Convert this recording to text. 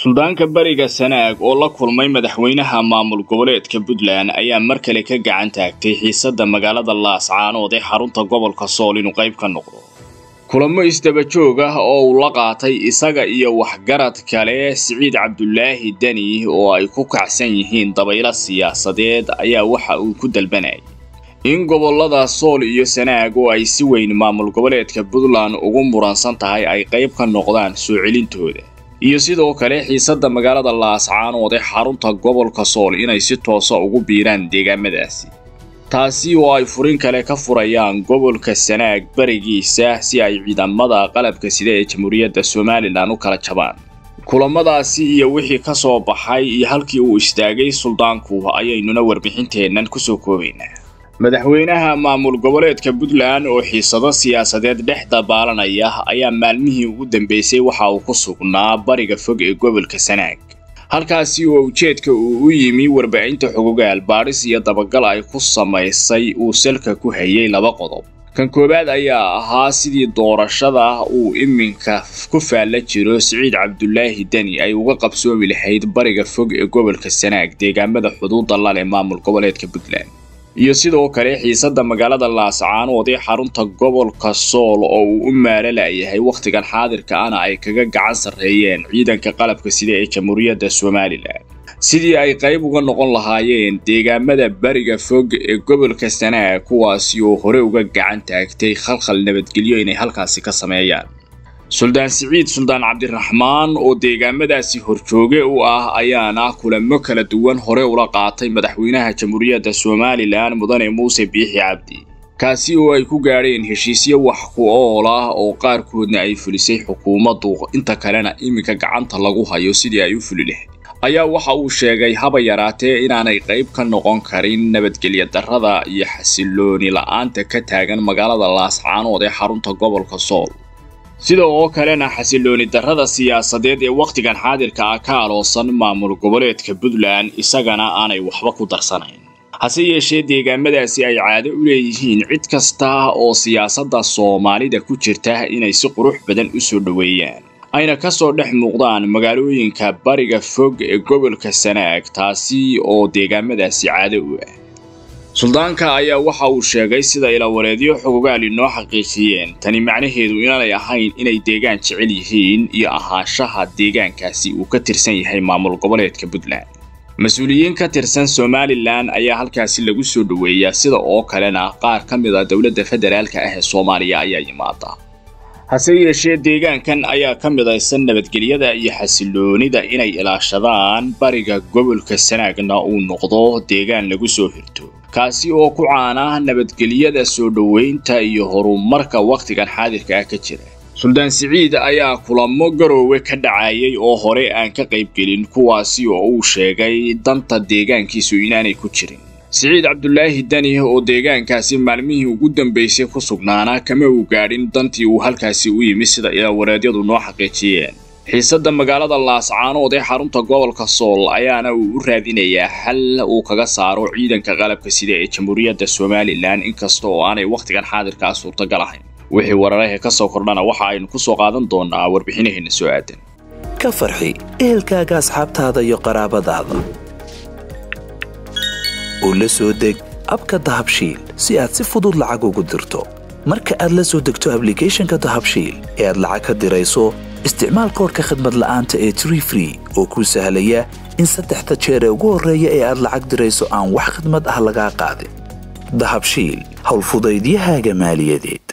suldaanka bariga sanaag oo la kulmay madaxweynaha maamul goboleedka puntland ayaa mar kale ka gacan taagtay xiisadda magaalada laascaanood ee xarunta gobolka sool inuu qayb ka noqdo kulamo isdaba joog ah oo uu la qaatay isaga iyo waxgarad kale siciid cabdulaahi deni oo ay ku kacsan yihiin dabaylo siyaasadeed ayaa waxa uu ku dalbanayay in gobollada sool iyo sanaag oo ay si weyn maamul goboleedka puntland ugu muransan tahay ay qayb ka noqdaan soo celintooda iyo sidoo kale xiisadda magaalada laascaanood ee xarunta gobolka sool inay si toosa ugu biiraan deegaamadaasi taasi oo ay furin kale ka furayaan gobolka sanaag barigiisa si ay ciidamada qalabka sida ee jamhuuriyadda somalilan u kala jabaan kulamadaasi iyo wixii ka soo baxay iyo halkii uu istaagay suldaanku ayaynuna warbixinteennan kusoo koobaynaa madaxweynaha maamul goboleedka puntland oo xiisado siyaasadeed dhex dabaalanaya ayaa maalmihii ugu dambeysay waxa uu ku sugnaa bariga fog ee gobolka sanaag halkaasi oo ujeedka uu u yimi warbaahinta xogogaal baadhis iyo dabagal ay ku samaysay uu salka ku hayay laba qodob kan koowaad ayaa ahaa sidii doorashada uu iminka ku faalla jiro siciid cabdulaahi deni ay uga qabsoomi lahayd bariga fog ee gobolka sanaag deegaamada xuduudda lale maamul goboleedka puntland iyo sidoo kale xiisadda magaalada laascaanood ee xarunta gobolka sool oo uu u maalo la'yahay wakhtigan xaadirka ana ay kaga gacan sarreeyeen ciidanka qalabka sida ee jamhuuriyadda somalilan sidii ay qayb uga noqon lahaayeen deegaamada bariga fog ee gobolka sanaag kuwaasi oo hore uga gacan taagtay khalkhal nabadgelyo inay halkaasi ka sameeyaan suldaan siciid suldaan cabdiraxmaan oo deegaamadaasi horjooge u ah ayaana kulamo kala duwan hore ula qaatay madaxweynaha jamhuuriyadda somalilan mudane muuse biixi cabdi kaasi oo ay ku gaadheen heshiisyo wax ku ool ah oo qaarkoodna ay fulisay xukuumaddu inta kalena iminka gacanta lagu hayo sidii ay u fuli lahayd ayaa waxa uu sheegay haba yaraatee inaanay qayb ka noqon karin nabadgelya darrada iyo xasilooni la-aanta ka taagan magaalada laascaanood ee xarunta gobolka sool sida oo kalena xasilooni darrada siyaasadeed ee wakhtigan xaadirka ah ka aloosan maamul goboleedka puntland isagana aanay waxba ku darsanayn hase yeeshee deegaamadaasi ay caado u leeyihiin cid kasta oo siyaasadda soomaalida ku jirta inay si qurux badan u soo dhoweeyaan ayna ka soo dhex muuqdaan magaalooyinka bariga fog ee gobolka sanaag taasi oo deegaamadaasi caado u ah suldaanka ayaa waxa uu sheegay sida ilawareedyo xogogaal inoo xaqiijiyeen tani macnaheedu inaanay ahayn inay deegaan jecel yihiin iyo ahaanshaha deegaankaasi uu ka tirsan yahay maamul goboleedka puntland mas-uuliyiin ka tirsan somalilan ayaa halkaasi lagu soo dhoweeyaa sida oo kalena qaar ka mid a dowladda federaalka ah ee soomaaliya ayaa yimaada hase yeeshee deegaankan ayaa ka midaysan nabadgelyada iyo xasiloonida inay ilaashadaan bariga gobolka sanaagna uu noqdo deegaan lagu soo hirto kaasi oo ku caana nabadgelyada soo dhoweynta iyo horumarka wakhtigan xaadirka ah ka jira suldaan siciid ayaa kulamo garoowe ka dhacayay oo hore aan ka qaybgelin kuwaasi oo uu sheegay danta deegaankiisu inaanay ku jirin siciid cabdulaahi deni oo deegaankaasi maalmihii ugu dambeysay ku sugnaana kama uu gaadhin dantii uu halkaasi u yimi sida ilawareedyadu noo xaqiijiyeen xiisadda magaalada laascaanood ee xarunta gobolka sool ayaana uu u raadinayaa xal uu kaga saaro ciidanka qalabka sida ee jamhuuriyadda somalilan inkasta oo aanay wakhtigan xaadirkaa suurtagal ahayn wixii wararahe ka soo kordhana waxa aynu ku soo qaadan doonaa warbixinaheenna soo aadan ka farxi ehelkaaga asxaabtaada iyo qaraabadaada oo la soo deg abka dahabshiil si aad si fudud lacag ugu dirto marka aad la soo degto ablicathonka dahabshiil ee aad lacag ka dirayso isticmaal koorka khadmad la'aanta ee tree free oo kuu sahlaya in saddexda jeer ee ugu horreeya ee aad lacag dirayso aan wax khadmad ah lagaa qaadin dahabshiil howlfudaydiyahaaga maaliyadeed